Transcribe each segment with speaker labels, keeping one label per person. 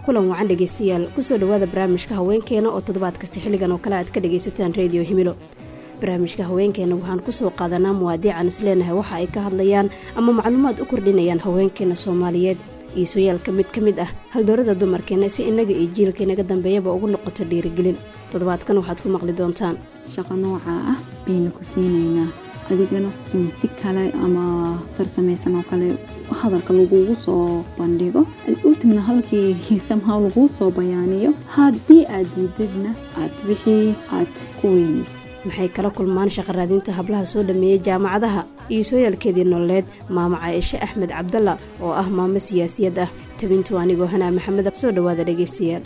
Speaker 1: kulan wacan dhegaystayaal kusoo dhowaada barnaamijka haweenkeena oo toddobaad kasta xilligan oo kale aad ka dhagaysataan rediyo himilo barnaamijka haweenkeena waxaan kusoo qaadanaa muwaadiican isleenahay waxa ay ka hadlayaan ama macluumaad u kordhinayaan haweenkeena soomaaliyeed iisooyaalka mid ka mid ah haldoorada dumarkeena si innaga iyo jiilka inaga dambeeyaba ugu noqoto dhiirigelin toddobaadkan waxaad ku maqli doontaan
Speaker 2: shaqo noocaa ah bayna ku siinaynaa adigana in si kale ama farsamaysan oo kale hadalka lagugu soo bandhigo ultimna halkii samhaw laguu soo bayaaniyo haddii aad diidadna aad wixii aad ku weynaysa
Speaker 1: maxay kala kulmaan shaqaraadinta hablaha soo dhammeeyey jaamacadaha iyo sooyaalkeedii nololeed maamo caaishe axmed cabdalla oo ah maamo siyaasiyad ah tabintu anigoo hanaa maxameda soo dhowaada dhegaystayaal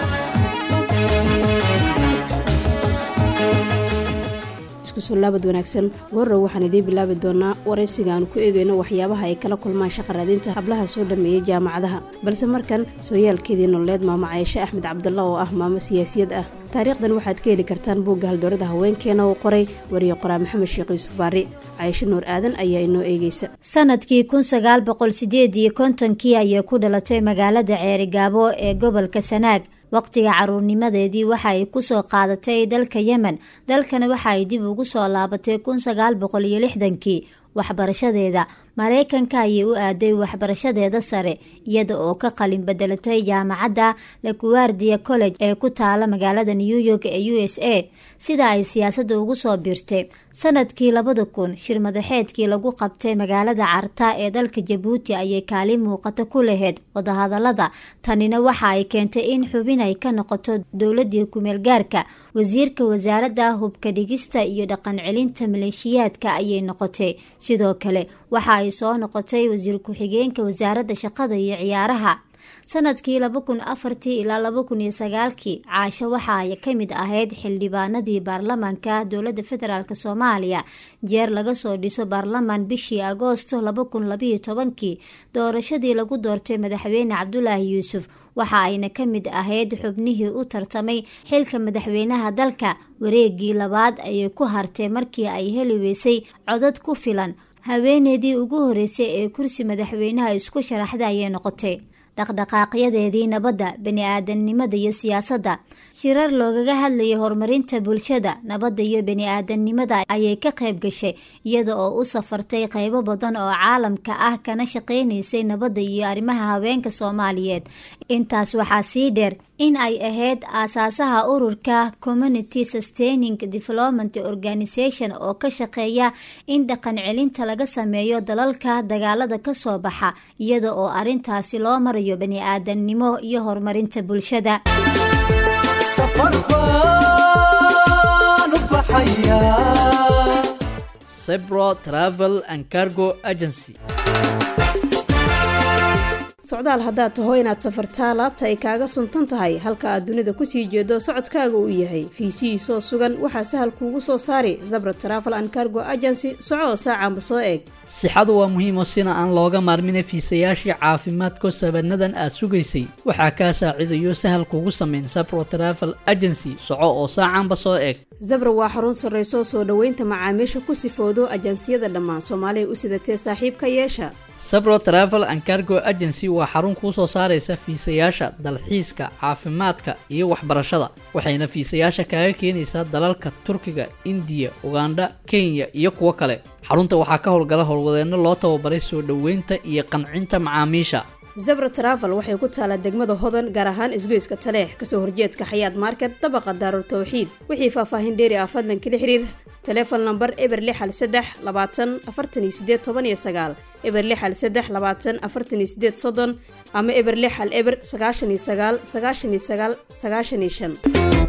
Speaker 1: laabad wanaagsan goorrow waxaan idiin bilaabi doonaa waraysiga aanu ku eegayno waxyaabaha ay kala kulmaan shaqaraadinta hablaha soo dhammeeyey jaamacadaha balse markan sooyaalkeedii nololeed maamo caaishe axmed cabdalla oo ah maamo siyaasiyad ah taariikhdan waxaad ka heli kartaan buugga haldoorada haweenkeena uu qoray wariye qoraa maxamed sheekh yuusuf baari caaisho nuur aadan ayaa inoo eegeysa
Speaker 3: sanadkii kun sagaal boqol sideed iyo kontonkii ayay ku dhalatay magaalada ceerigaabo ee gobolka sanaag waqtiga caruurnimadeedii waxa ay kusoo qaadatay dalka yemen dalkana waxa ay dib ugu soo laabatay kun sagaal boqol iyo lixdankii waxbarashadeeda mareykanka ayay u aaday waxbarashadeeda sare iyada oo ka qalin bedelatay jaamacadda laguwardia college ee ku taala magaalada new york ee u s a sida ay siyaasadda ugu soo biirtay sanadkii labada kun shir madaxeedkii lagu qabtay magaalada carta ee dalka jabuuti ayay kaalin muuqato ku lahayd wadahadalada tanina waxa ay keentay in xubin ay ka noqoto dowladii kumeel gaarka wasiirka wasaaradda hubka dhigista iyo dhaqan celinta maleeshiyaadka ayay noqotay sidoo kale waxa ay soo noqotay wasiir ku-xigeenka wasaaradda shaqada iyo ciyaaraha sanadkii laba kun afartii ilaa laba kun iyo sagaalkii caasho waxa ay ka mid ahayd xildhibaanadii baarlamaanka dowladda federaalk soomaaliya jeer laga soo dhiso baarlamaan bishii agoosto laba kun labayo tobankii doorashadii lagu doortay madaxweyne cabdulaahi yuusuf waxa ayna ka mid ahayd xubnihii u tartamay xilka madaxweynaha dalka wareegii labaad ayay ku hartay markii ay heli weysay codad ku filan haweeneydii ugu horeysay ee kursi madaxweynaha isku sharaxda ayay noqotay dhaqdhaqaaqyadeedii nabadda bani-aadamnimada iyo siyaasadda shirar loogaga hadlayay horumarinta bulshada nabadda iyo bani-aadamnimada ayay ka qayb gashay iyada oo u safartay qaybo badan oo caalamka ah kana shaqaynaysay nabadda iyo arrimaha haweenka soomaaliyeed intaas waxaa sii dheer in ay ahayd aasaasaha ururka community sustaining development organisation oo ka shaqeeya in dhaqan celinta laga sameeyo dalalka dagaalada kasoo baxa iyada oo arrintaasi loo marayo bani-aadamnimo iyo horumarinta bulshada
Speaker 4: cybro travel and cargo agency
Speaker 1: socdaal haddaad taho inaad safartaa laabta ay kaaga suntan tahay halka aad dunida kusii jeedo socodkaaga uu yahay fiisihiisoo sugan waxaa sahal kuugu soo saari zabra travel and cargo agency soco saacanba soo eeg
Speaker 4: sixadu waa muhiimo sina aan looga maarmina fiisayaashii caafimaadko sabanadan aad sugaysay waxaa kaa saacidayo sahal kuugu samayn sabro travel agency soco oo saacanba soo eeg
Speaker 1: zabra waa xarun sarrayso soo dhoweynta macaamiisha ku sifoodo ajansiyada dhammaan soomaaliya u sidatee saaxiibka yeesha
Speaker 4: sabro travel and cargo agency waa xarun kuu soo saaraysa fiisayaasha dalxiiska caafimaadka iyo waxbarashada waxayna fiisayaasha kaaga keenaysaa dalalka turkiga indiya ugandha kenya iyo kuwo kale xarunta waxaa ka howlgala howlwadeenno loo tababaray soo dhoweynta iyo qancinta macaamiisha
Speaker 1: zabra travel waxay ku taalaa degmada hodan gaar ahaan isgoyska taleex kasoo horjeedka xayaad market dabaqa daarul tawxiid wixii faahfaahin dheeri ah fadlan kala xiriir taleefon namber eber lixal saddex labaatan afartan iyo sideed toban iyo sagaal eber lixal saddex labaatan afartan iyo sideed soddon ama eber lixal eber sagaashan iyo sagaal sagaashan iyo sagaal sagaashan iyo shan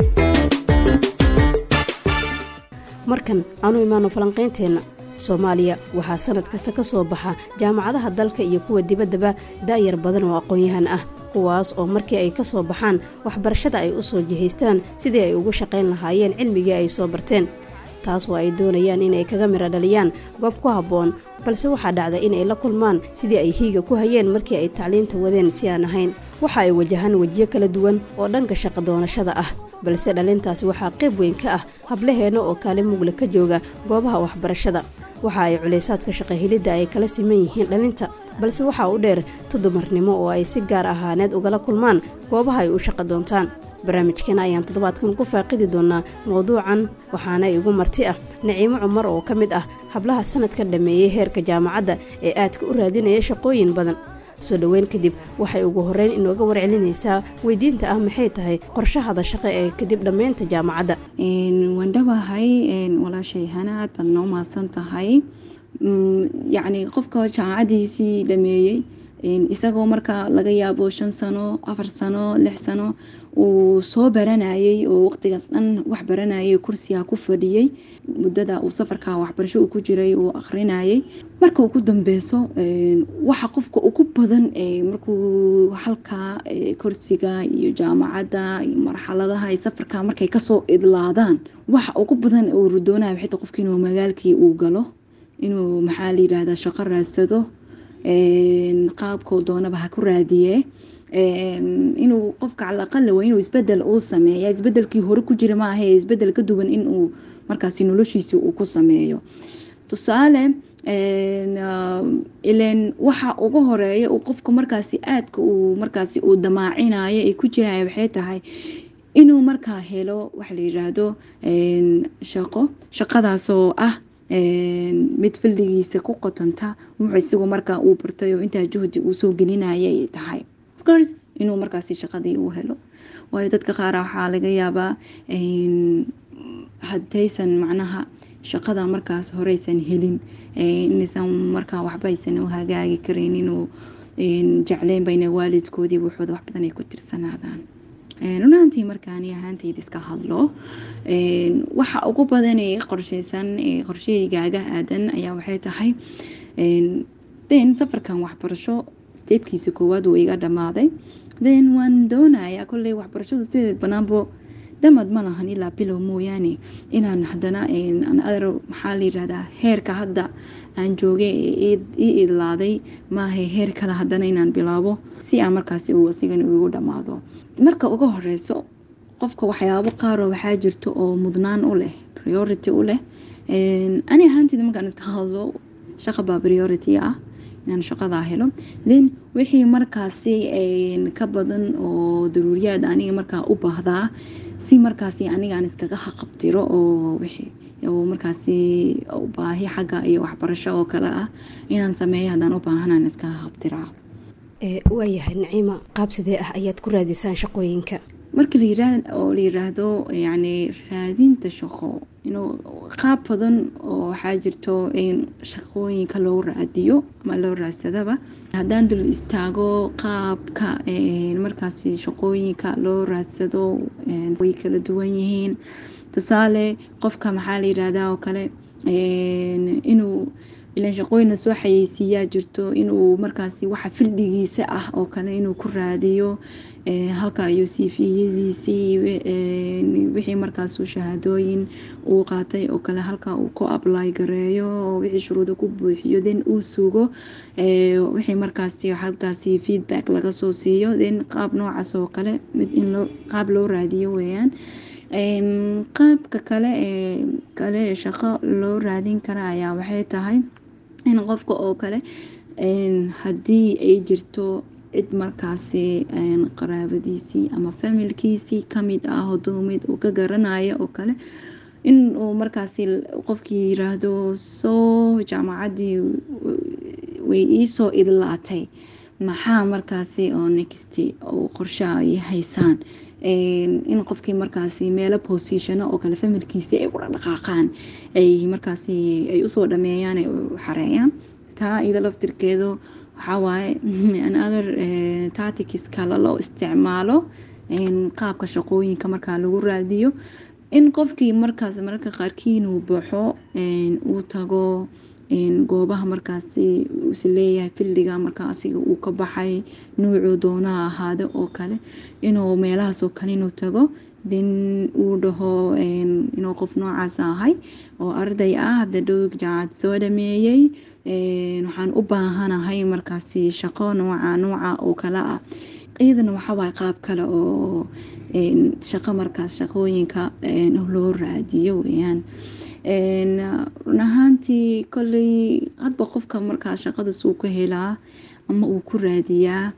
Speaker 1: markan aanu imaano falanqaynteenna soomaaliya waxaa sanad kasta ka soo baxa jaamacadaha dalka iyo kuwa dibaddaba da'yar badan oo aqoon-yahan ah kuwaas oo markii ay ka soo baxaan waxbarashada ay u soo jihaystaan sidii ay ugu shaqayn lahaayeen cilmigii ay soo barteen taas oo ay doonayaan inay kaga midho dhaliyaan goob ku habboon balse waxaa dhacda inay la kulmaan sidii ay hiiga ku hayeen markii ay tacliinta wadeen si aan ahayn waxa ay wajahaan wejiyo kala duwan oo dhanka shaqa doonashada ah balse dhalintaasi waxaa qayb weyn ka ah hablaheenna oo kaalin mugle ka jooga goobaha waxbarashada waxa ay culaysaadka shaqahilidda ay kala siman yihiin dhalinta balse waxaa u dheer tudumarnimo oo ay si gaar ahaaneed ugala kulmaan goobaha ay u shaqo doontaan barnaamijkeena ayaan toddobaadkan ku faaqidi doonaa mowduucan waxaana igu marti ah naciimo cumar oo ka mid ah hablaha sanadka dhammeeyey heerka jaamacadda ee aadka u raadinaya shaqooyin badan soo dhoweyn kadib waxay ugu horreyn inooga warcelinaysaa weydiinta ah maxay tahay qorshahada shaqo ee kadib dhammaynta jaamacadda
Speaker 2: waan dhawahay walaashay hana aad baad noo mahadsan tahay yacni qofka jaamacadiisii dhameeyey isagoo marka laga yaabo shan sano afar sano lix sano uu soo baranayay oo waqtigaas dhan wax baranayay kursiga ku fadhiyey muddada uu safarka waxbarasho uu ku jiray uu akrinayay marka uu ku dambeyso waxa qofka ugu badan markuu halka kursiga iyo jaamacadda iyo marxaladaha iyo safarka markay kasoo idlaadaan waxa ugu badan uu rudoonaya xita qofka inuu magaalkii uu galo inuu maxaa la yidhahdaa shaqo raadsado qaabkoo doonaba ha ku raadiye inuu qofka calaqala waa inuu isbedel uu sameeya isbedelkii hore ku jira maaha isbedel ka duwan inuu markaasi noloshiisi uu ku sameeyo tusaale ilen waxa ugu horeeya uu qofka markaasi aadka uu markaasi uu damaacinayo ay ku jiraya waxay tahay inuu markaa helo waxa la yiraahdo shaqo shaqadaasoo ah mid fildigiisa ku qotanta wuxuu isagu markaa uu bartay oo intaa juhdi uu soo gelinaya ay tahay ofcourse inuu markaasi shaqadii uu helo waayo dadka qaara waxaa laga yaabaa haddaysan macnaha shaqada markaas horeysan helin inaysan markaa waxba aysan u hagaagi karin inuu jecleynba ina waalidkoodii wuxooda wax badan ay ku tirsanaadaan runaantii markaani ahaantayda iska hadlo waxa ugu badan ee qorsheysan qorshahaygaaga aadan ayaa waxay tahay den safarkan waxbarasho steebkiisa koowaad uu iga dhammaaday den waan doonayaa kolley waxbarashadu sideed banaanbo dhamad ma lahan ilaa bilow mooyaane inaan hadana adar maxaa la yirahdaa heerka hadda aan joogay ii idlaaday maaha heer kale hadana inaan bilaabo si aan markaasi uu asigan igu dhammaado marka uga horeyso qofka waxyaabo qaaroo waxaa jirto oo mudnaan u leh priority u leh ani ahaanteyda markaan iska hadlo shaqa baa priority ah inaan shaqadaa helo then wixii markaasi ka badan oo daruuriyaad aniga markaa u baahdaa si markaasi anigaan iskaga haqabtiro oo oo markaasi baahi xagga iyo waxbarasho oo kale ah inaan sameeyo haddaan u baahanaan iskaga haqabtiraa
Speaker 1: waayahay naciima qaab sidee ah ayaad ku raadisaan shaqooyinka
Speaker 2: marka oo la yiraahdo yani raadinta shaqo inuu qaab badan oo waxaa jirto in shaqooyinka loo raadiyo ama loo raadsadaba haddaan dul istaago qaabka markaasi shaqooyinka loo raadsado way kala duwan yihiin tusaale qofka maxaa la yirahdaa oo kale inuu ilan shaqooyina soo xayeysiiyaa jirto inuu markaasi waxa fildigiisa ah oo kale inuu ku raadiyo halka iyo siifiyadiisii wixii markaasu shahaadooyin uu qaatay oo kale halka uu ku ably gareeyo oo wixii shuruuda ku buuxiyo then uu sugo wixii markaasi halkaasi feedback laga soo siiyo then qaab noocaas oo kale mid in qaab loo raadiyo weeyaan qaabka kale ee kale ee shaqo loo raadin kara ayaa waxay tahay in qofka oo kale haddii ay jirto cid markaasi qaraabadiisii ama familkiisii kamid ah hodoomid uu ka garanayo oo kale in uu markaasi qofkii yiraahdo soo jaamacaddii way iisoo idlaatay maxaa markaasi oo next oo qorshaha ay haysaan in qofkii markaasi meelo positiono oo kale familkiisi ay kula dhaqaaqaan ay markaasi ay usoo dhameeyaan ay u xareeyaan taa iyada laftirkeedu waxawaaye another tactics kale loo isticmaalo qaabka shaqooyinka markaa lagu raadiyo in qofkii markaas mararka qaarkii inuu baxo uu tago goobaha markaasi isleeyahay fildiga markaa asiga uu ka baxay nuucuu doonaha ahaada oo kale inuu meelahaasoo kale inuu tago then uu dhaho inuu qof noocaas ahay oo arday ah hadda dhowg jaacad soo dhameeyey waxaan u baahanahay markaasi shaqo nooca nooca oo kale ah iyadana waxawaaye qaab kale oo shaqo markaas shaqooyinka loo raadiyo weyaan run ahaantii kolley hadba qofka markaa shaqada suu ka helaa ama uu ku raadiyaa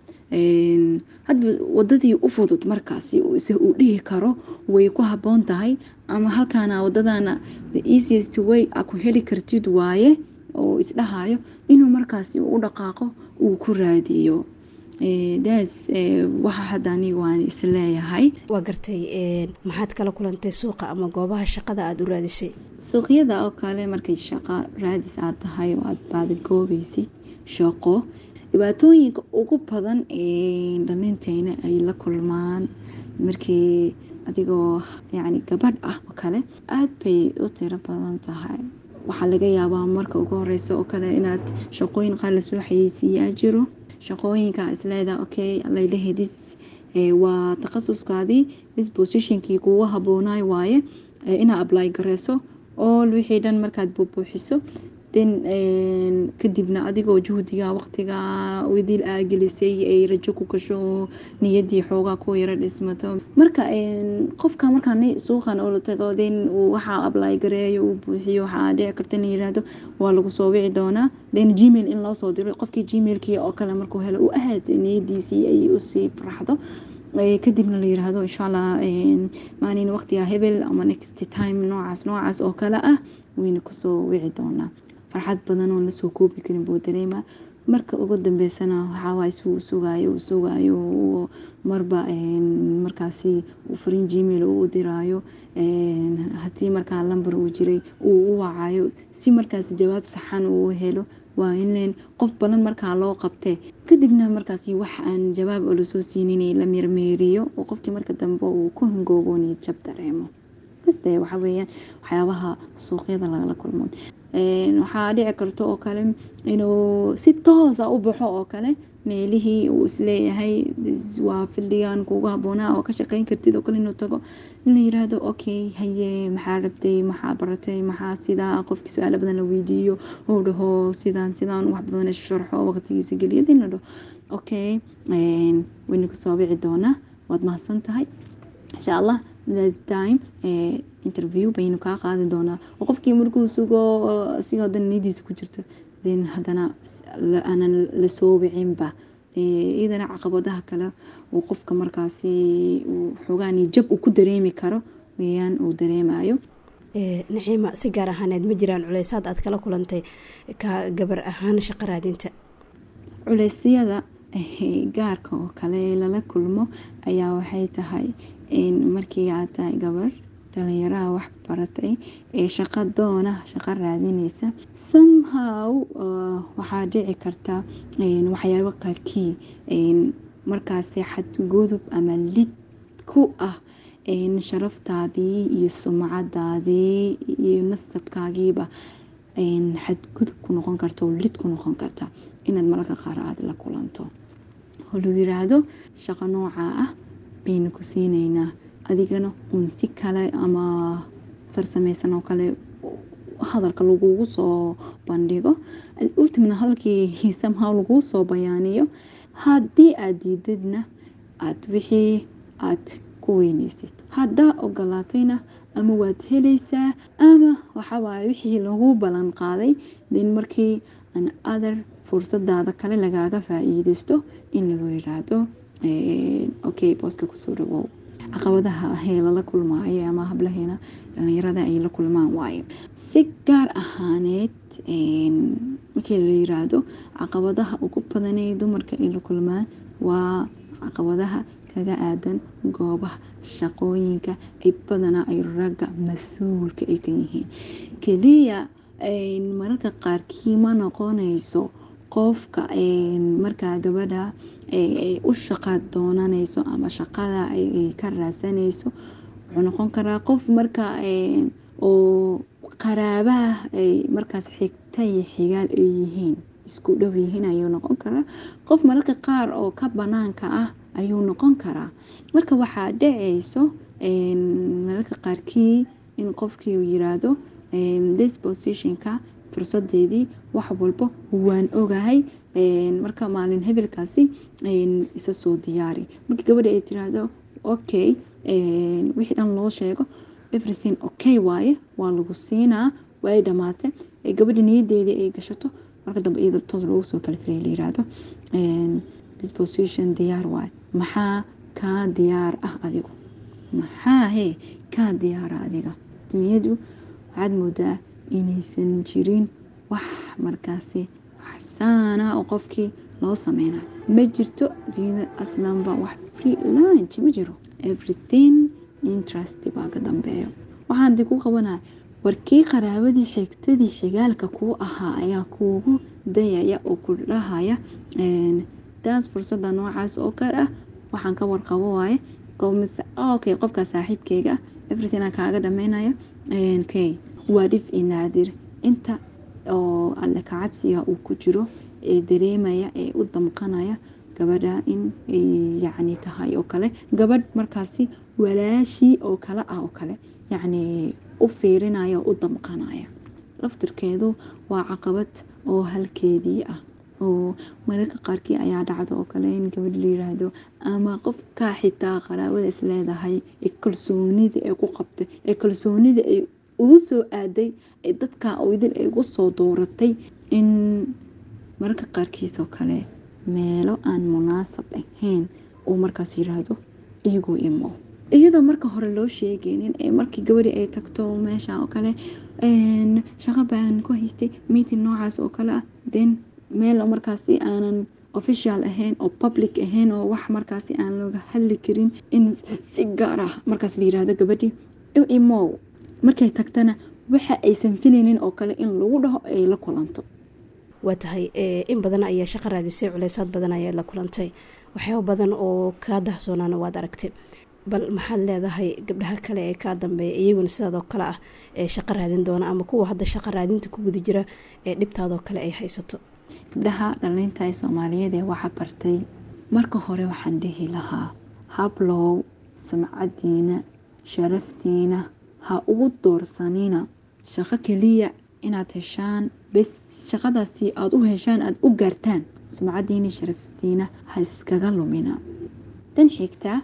Speaker 2: hadba wadadii u fudud markaasi se uu dhihi karo way ku haboon tahay ama halkaana wadadana the easiest way a ku heli kartid waaye oo isdhahayo inuu markaasi u dhaqaaqo uu ku raadiyo daas waxa hadda aniga waan isleeyahay
Speaker 1: waa gartay maxaad kala kulantay suuqa ama goobaha shaqada aada u raadisay
Speaker 2: suuqyada oo kale markay shaqo raadis aad tahay oo aad baadagoobaysid shaqo dhibaatooyinka ugu badan ee dhalinteyna ay la kulmaan markii adigoo yacni gabadh ah oo kale aada bay u tiro badan tahay waxaa laga yaabaa marka ugu horeysa oo kale inaad shaqooyin qaar lasoo xayeysiiyaa jiro shaqooyinka isleedaa okay laylahay dis waa takhasuskaadii dis positionkii kugu haboonaay waaye inaad apply gareyso all wixii dhan markaad buubuuxiso den kadibna adigoo juhdiga waqtiga wadiil aa gelisay ay rajo ku gasho niyadii xoogaa ku yaro dhismato marka qofka markaa suuqan oo la tago den waxaa apply gareeyo uu buuxiyo waxaa dhici karta in yiraahdo waa lagu soo wici doonaa den gmail in loo soo diro qofkii gmailkii oo kale markuu helo uu ahaad niyadiisii ay usii faraxdo kadibna la yiraahdo insha allah maalin waqtiga hebel ama next time noocaas noocaas oo kale ah wayna kusoo wici doonaa farxad badan oo lasoo koobi karin buu dareema marka ugu dambeysana waxaawaa isuu sugaayo uu sugaayo marba markaasi uu fariin gmail uu diraayo haddii markaa lambar uu jiray uu u wacayo si markaasi jawaab saxan uu helo waa in qof badan markaa loo qabtee kadibna markaasi wax aan jawaab oo lasoo siinin la meermeeriyo oo qofkii marka dambe uu ku hangoobooniyo jab dareemo kaste waxa weeyaan waxyaabaha suuqyada lagala kulmo waxaa dhici karta oo kale inuu si toosa u baxo oo kale meelihii uu isleeyahay waa fildhigan kuugu haboonaa oo ka shaqeyn kartid oo kale inuu tago in la yiraahdo okay haye maxaa rabtay maxaa baratay maxaa sidaa qofkii su-aalo badan la weydiiyo uu dhaho sidaan sidaan wax badan sharxo waqtigiisa geliyad in la dhaho okay wayna kusoo wici doonaa waad mahadsan tahay insha allah time interview baynu kaa qaadi doonaa oo qofkii markuu sugo sigoo dan niyadiisa ku jirto den haddana aanan lasoo wicinba iyadana caqabadaha kale uu qofka markaasi xoogaani jab uu ku dareemi karo weyaan uu dareemayo
Speaker 1: naciima si gaar ahaaneed ma jiraan culeysaad aad kala kulantay ka gabar ahaan shaqo raadinta
Speaker 2: culeysyada gaarka oo kale lala kulmo ayaa waxay tahay markii aad tahay gabar dhalinyaraha wax baratay ee shaqo doona shaqo raadineysa somehow waxaa dhici karta waxyaabo qaarkii markaasi xadgudub ama lid ku ah sharaftaadii iyo sumcadaadii iyo nasabkaagiiba xadgudub ku noqon karta oo lid ku noqon karta inaad mararka qaar aad la kulanto oo lagu yiraahdo shaqo noocaa ah baynu ku siineynaa adigana uun si kale ama farsameysan oo kale hadalka lagugu soo bandhigo ultimna hadalkii somehow laguu soo bayaaniyo haddii aad diidadna aad wixii aad ku weyneysid haddaa ogolaatayna ama waad helaysaa ama waxawaaye wixii lagu ballan qaaday den markii an other fursadaada kale lagaaga faa-iideysto in lagu yiraahdo okay booska kusoo dhawow caqabadaha ahee lala kulmaayo ama hablaheena dhalinyarada ay la kulmaan waayo si gaar ahaaneed markii la yiraahdo caqabadaha ugu badanee dumarka ay la kulmaan waa caqabadaha kaga aadan goobaha shaqooyinka ay badanaa ay ragga mas-uulka ay ka yihiin keliya mararka qaarkii ma noqonayso qofka markaa gabadha u shaqa doonanayso ama shaqada ay ka raadsanayso wuxuu noqon karaa qof markaa oo qaraabaha ay markaas xigta iyo xigaal ay yihiin isku dhow yihiin ayuu noqon karaa qof mararka qaar oo ka banaanka ah ayuu noqon karaa marka waxaa dhacayso mararka qaarkii in qofkii uu yiraahdo dispositionka fursadeedii wax walba waan ogahay marka maalin hebelkaasi isa soo diyaari markii gabadha ay tiraahdo okay wixii dhan loo sheego everything okay waaye waa lagu siinaa way dhamaatay ee gabadha niyadeedii ay gashato marka dambe iyada toos loogu soo kala firay la yiraahdo disposition diyaar waaye maxaa kaa diyaar ah adigu maxaa hee kaa diyaara adiga dunyadu waxaad moodaa inaysan jirin wax markaasi waxsaana oo qofkii loo sameynayo ma jirto dunyada aslanba wax free lunch ma jiro everything interest baa ka dambeeyo waxaan di ku qabanaya warkii qaraabadii xigtadii xigaalka kuu ahaa ayaa kuugu dayaya oo ku dhahaya taas fursada noocaas oo kale ah waxaan ka warqabo waaye okay qofkaa saaxiibkeyga ah everything aan kaaga dhameynaya okay waa dhif i naadir inta oo alle kacabsiga uu ku jiro ee dareemaya ee u damqanaya gabadha in ay yacni tahay oo kale gabadh markaasi walaashii oo kale ah oo kale yacni u fiirinaya oo u damqanaya laftirkeedu waa caqabad oo halkeedii ah oo mararka qaarkii ayaa dhacdo oo kale in gabadh la yiraahdo ama qofkaa xitaa qaraabada is leedahay ee kalsoonida ay ku qabtay ee kalsoonida ay ugu soo aaday ee dadkaa oydin ay ugu soo dooratay in mararka qaarkiisoo kale meelo aan munaasab ahayn uu markaas yiraahdo iyagoo imo iyadoo marka hore loo sheegeynin ee markii gabadhi ay tagto meesha oo kale shaqo baan ku haystay meeting noocaas oo kale ah then meel markaasi aanan official ahayn oo public ahayn oo wax markaasi aan looga hadli karin in si gaar ah markaas la yirahdo gabadhii imow markay tagtana waxa aysan filaynin oo kale in lagu dhaho ay la kulanto
Speaker 1: waa tahay in badan ayaa shaqo raadisay culeysaad badan ayaad la kulantay waxyaaba badan oo kaa dahsoonaana waad aragtay bal maxaad leedahay gabdhaha kale ee kaa dambeeya iyaguna sidaadoo kale ah ee shaqo raadin doona ama kuwa hadda shaqo raadinta ku guda jira ee dhibtaadoo kale ay haysato
Speaker 2: gabdhaha dhalinta ee soomaaliyeed ee waxa bartay marka hore waxaan dhihi lahaa hablow sumcadiina sharaftiina ha ugu doorsanina shaqo keliya inaad heshaan bes shaqadaasi aada u heshaan aada u gaartaan sumcadiina sharaftiina ha iskaga lumina tan xigta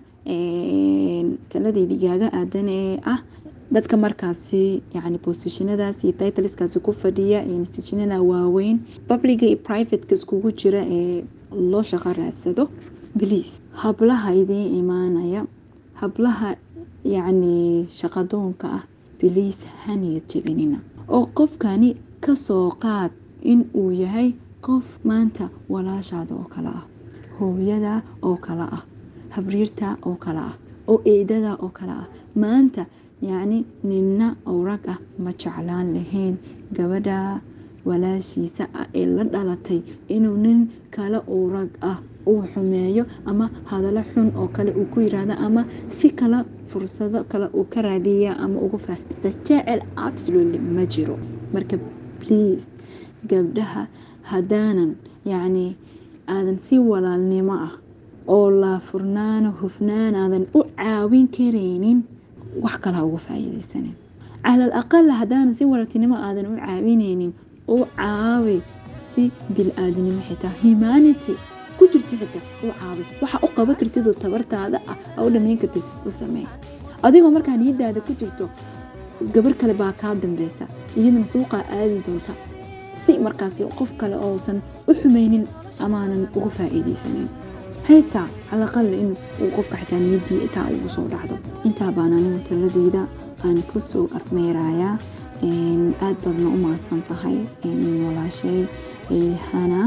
Speaker 2: taladeydii gaaga aadan ee ah dadka markaasi yani bosishinadaas iyo titleskaasi ku fadhiya iyo institutionada waaweyn publica iyo privateka iskugu jira ee loo shaqo raadsado bliis hablaha idiin imaanaya hablaha yacni shaqadoonka ah biliis haniya jebinina oo qofkani kasoo qaad in uu yahay qof maanta walaashaada oo kale ah hooyada oo kale ah habriirta oo kale ah oo eedada oo kale ah maanta yacni ninna oo rag ah ma jeclaan lahayn gabadha walaashiisa ah ee la dhalatay inuu nin kale oo rag ah uu xumeeyo ama hadalo xun oo kale uu ku yiraahdo ama si kale fursado kale uu ka raadiya ama uga faahfaahinta jecel absolutely ma jiro marka please gabdhaha haddaanan yacni aadan si walaalnimo ah oo laafurnaano hufnaan aadan u caawin karaynin wax kale ha uga faa'iidaysanin calal aqal haddaanan si walaaltinimo aadan u caawinaynin u caawi si bil-aadinimo xitaa humanity ku jirto xitaa u caawi waxa u qaban kartidoo tabartaada ah a u dhamayn kartid u sameey adigoo markaa niyadaada ku jirto gabar kale baa kaa dambeysa iyadana suuqaa aadi doonta si markaasi qof kale oosan u xumaynin amaanan uga faa'iidaysanin xitaa calaqal in uu qofka xitaa niyadii itaa ugu soo dhacdo intaa baan anigu taladeyda aan kusoo afmeerayaa aad baadna u mahadsan tahay walaashay hana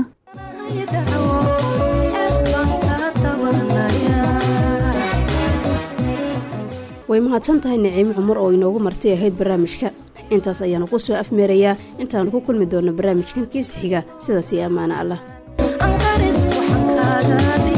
Speaker 1: way mahadsan tahay naciimo cumar oo inoogu martay ahayd barnaamijka intaas ayaanu ku soo afmeerayaa intaanu ku kulmi doonno barnaamijkan kiis xiga sidaas iyo ammaano allah